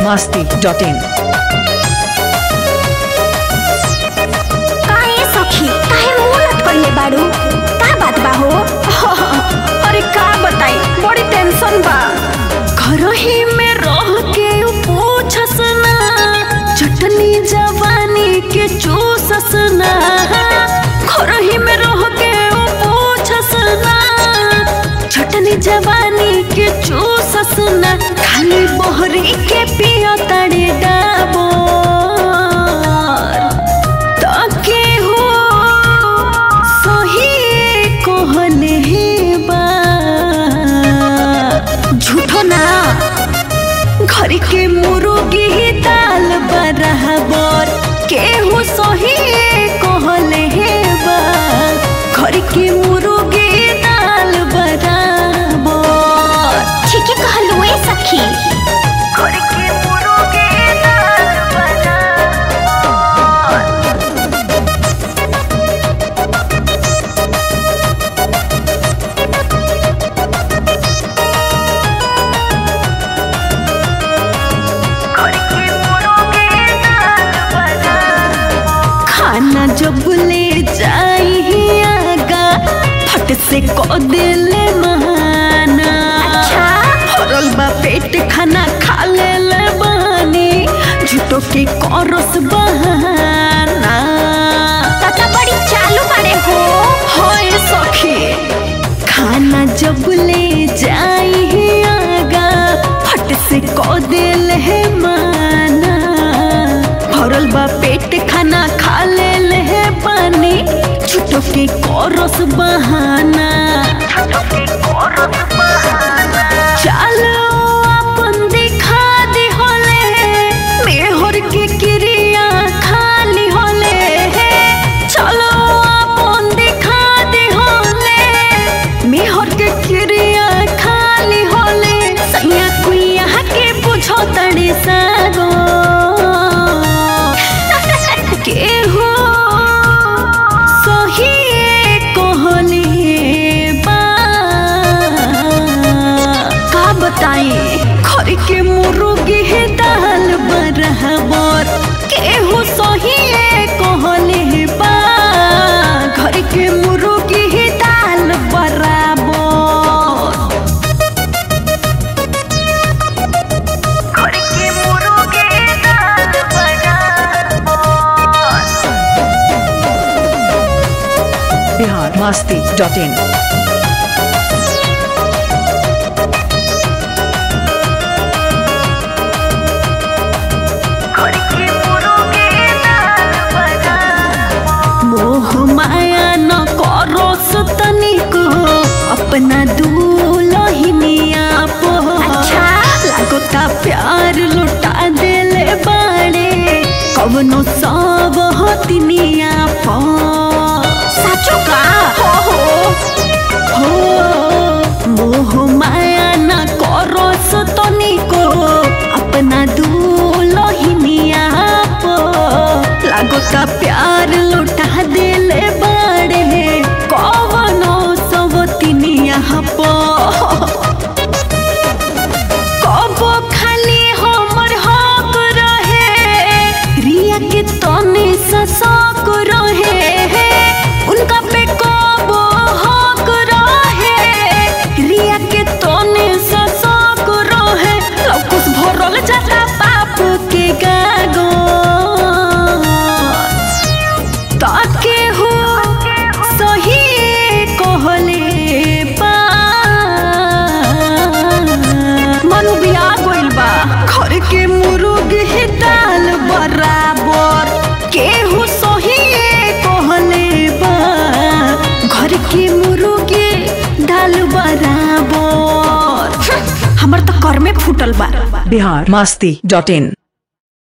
masti dot in. काहे सखी काहे मुंह लटकले बाड़ू का बात बा हो अरे का बताई बड़ी टेंशन बा घर ही में रह के उ पूछस ना चटनी जवानी के चूसस ना घर ही में रह के उ पूछस ना चटनी जवानी के चूसस ना खाली बहरी के पियो तड़े डाबो ताके हो सही कहले हे बा झूठो ना घर के मुर्गी दाल बराबर केहू सही कहले हे बा घर के मुर्गी दाल बराबर ठीके कहलू ए सखी घर के मुर्गी दाल बराबर खाना जब ले जाई आगा फट से को दिले माना अच्छा भरल बा पेट खाना खा ले ले बानी झूठो के करस बहाना तता बड़ी चालू बड़े हो होए सखी खाना जब ले जाई आगा फट से को दिल है माना भरल बा पेट खाना खा ले ले पानी छुटो के करस बहाना चलो अपन दिखा दे होले मेहर के क्रिया खाली होले चलो अपन दिखा दे होले मेहर के क्रिया खाली होले सैया कुइया के बुझो तड़े सागो के हो सही कहले बा का बताई घर के मुर्गी है दाल बराबर केहू सही कहले बा घर के मुर्गी है दाल बराबर घर के मुर्गी दाल बराबर Bihar masti dot in. मोह माया न करो तनिको अपना दूल्हिनिया पो अच्छा। लागोता प्यार लुटा देले बाड़े कवनो सब हतिनिया पो साचो का हो हो हो मोह माया न करो तनिको अपना दूल्हिनिया पो लागोता प्यार लुटा देले बाड़े कवनो सब तिनिया पो कबो खाली हमर हक रहे रिया के तने ससक रहे उनका पे कबो हक रहे रिया के तने ससक रहे लौकुस भरल जाता पाप के गागो ताके हो सही कहले बा मनु बिया गइल बा घर के मुर्गी दाल बराबर केहू सही कहले बा घर के मुर्गी दाल बराबर हमर तो कर में फूटल बा Bihar masti dot in.